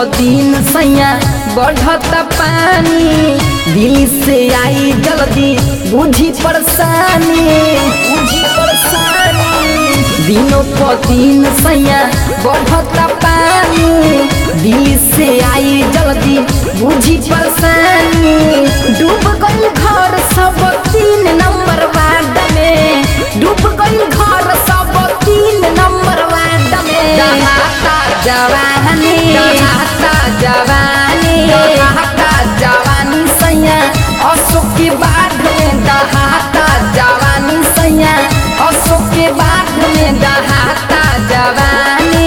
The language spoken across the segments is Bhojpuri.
दिन सैया बढ़त पानी दिल से आई जल्दी बुझी परेशानी बुझी परेशानी दिनों प दिन सैया बढ़त पानी दिल से आई जल्दी बुझी परेशानी डूब गई घर सब तीन नंबर वार्ड में डूब गई घर सब तीन नंबर वार्ड में जहाता जवानी जहाता जवानी जहाता जवानी सैया अशोक के बाढ़ में दहाता जवानी सैया अशोक के बाढ़ में दहाता जवानी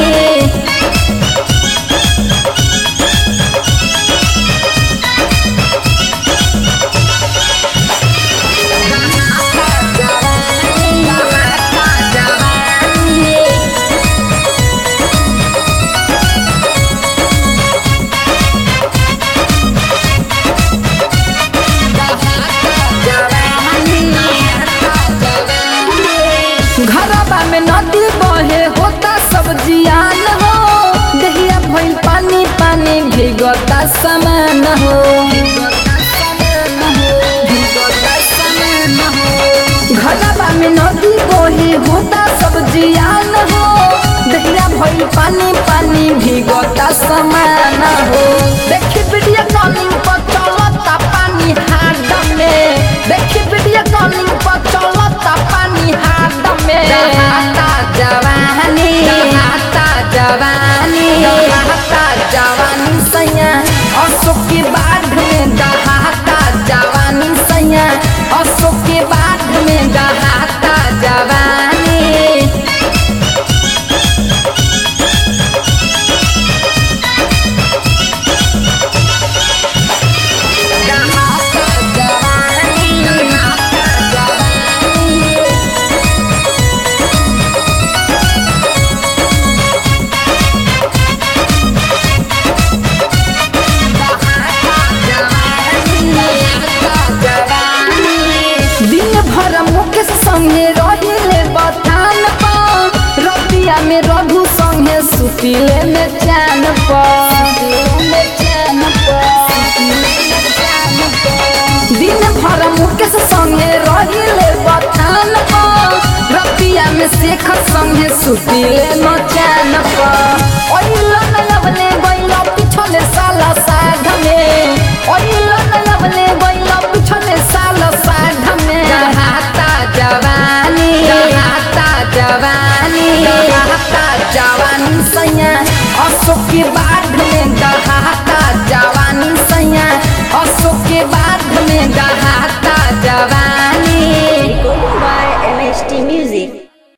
घरबा में नदी बहे होता सब जियान हो दहिया भइल पानी पानी भीगता समान हो घरबा में नदी बहे होता सब जियान हो दहिया भइल पानी पानी भीगता समान हो देखी वीडियो कॉलिंग पर चलता पानी हाथ में देखी वीडियो कॉलिंग पर चलता पानी हाथ में दहाता जवानी दहाता जवानी दहाता जवानी सैया अशोक के बाढ़ में दहाता जवानी सैया अशोक के बाढ़ में दहाता जवानी दिन भर मुकेश संगे रहिले बथान पर रतिया में रघु संगे सुतिले में चैन दिन भर मुकेश संगे रहिले बथान पर रतिया में शेखर संगे सुतिले में चैन पर ओइलो नलबले गइलो पिछले साला साध में ओइलो नलबले गइलो पिछले साला साध में दहाता जवानी दहाता जवानी दहाता जवानी सैया अशोक के बाढ़ में